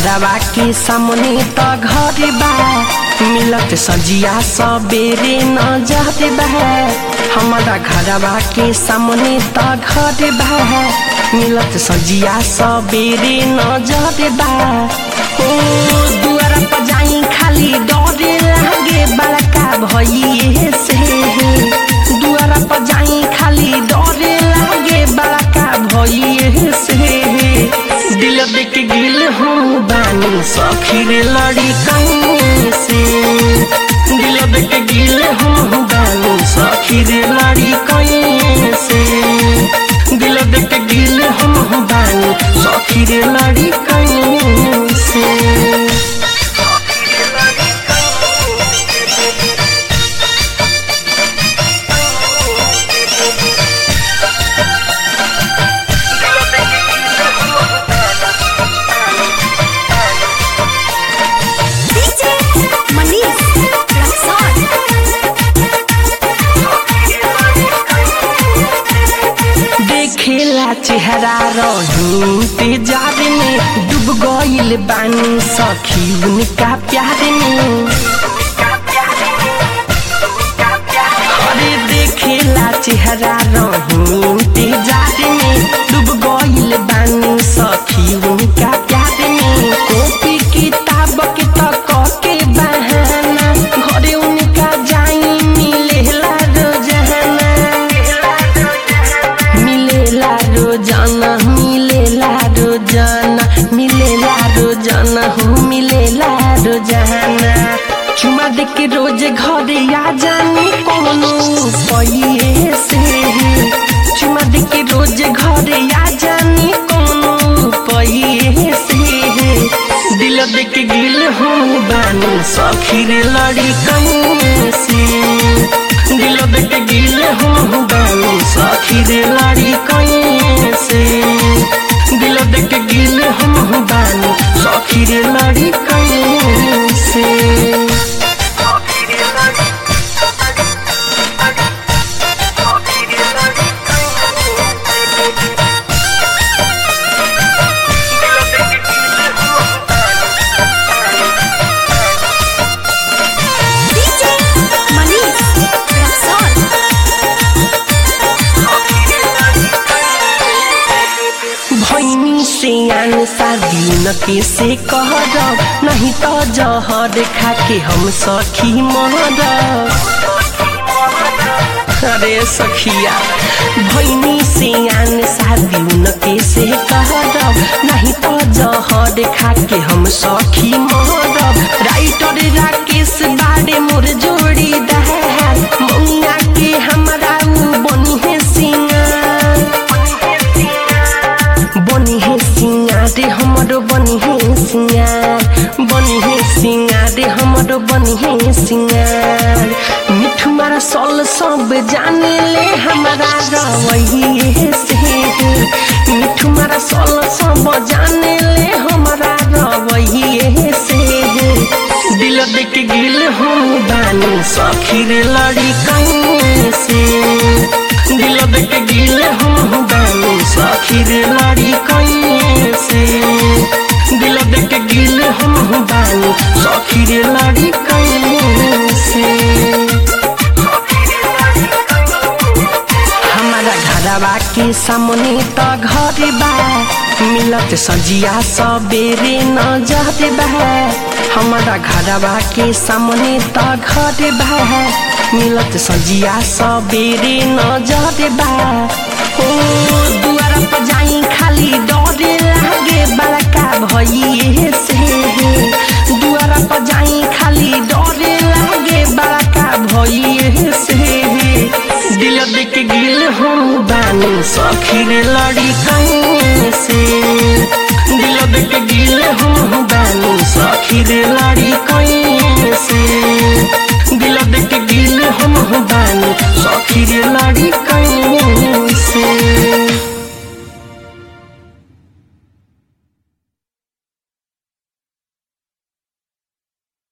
घरवा के सामने त घर बा मिलत सजिया सबेरे नजर बा हमारा घरवा के सामने त घर बा मिलत सजिया सबेरे नजर बा ओ दुआरा पर जाई खाली डरे लागे बड़का भइए से दुआरा पर जाई खाली डरे लागे बड़का भइए से दिल देख गिल हूँ बानी सखीर लड़ी कहीं से दिल देख गिल हूँ बानी सखीर लड़ी कहीं से दिल देख गिल हूँ बानी सखीर लड़ी कहीं से DJ Manish Rexon. देखेला चेहरा रही तेजार में डूब गईल बानी सखी उनका प्यार में अरे देखेला चेहरा रही तेजार में डूब गईल बानी सखी उनका प्यार में कॉपी किताब के तक के बहाना घरे उनका जाई मिलेला रोजाना मिलेला रोजाना मिलेला रोजाना मिलेला रोजाना हो मिलेला रोजाना चुमा दे के रोज घरे आ जानी कोनो पहिए से चुमा दे के रोज घरे आ जानी कोनो पहिए से दिल दे के गिल हो बानी सखीर लड़ी कहीं से दिल देख गिल हूँ बानी सखीर लाड़ी कहीं से दिल देख गिल हूँ बानी सखीर लाड़ी कहीं से DJ Manish Rexon. भैनी से आन शादी न के से कहर नहीं तो जहर खा के हम सखी मर अरे सखिया भैनी से आन शादी न के से कहर नहीं तो जहर खा के हम सखी मर राइटर राकेश बाड़े मोर जोड़ी दहार मौना के हमरा उ बनी है सिंगार बनी है सिंगार हमरो बनी है सिंगार बनी है सिंगार हमरो बनी है सिंगार मिठू मारा सल सब जाने ले हमारा रवैये से मिठू मारा सल सब जाने ले हमारा रवैये से दिल देख गिल हूँ बानी सखीर लड़ी कहीं से दिल देख गिल हूँ बानी सखीर लड़ी कहीं से दिल देख गिल हूँ बानी सखीर लड़ी कहीं से हमारा घरवा के सामने त घर बा मिलत सजिया सबेरे नजर बा हमारा घरवा के सामने त घर बा मिलत सजिया सबेरे नजर बा ओ दुआरा पर जाई खाली डरे लागे बड़का भइए से दुआरा पर जाई खाली डरे लागे बड़का भइए से दिल देख गिल हूँ बानी सखीर लड़ी कहीं से दिल देख गिल हूँ बानी सखीर लड़ी कहीं से दिल देख गिल हूँ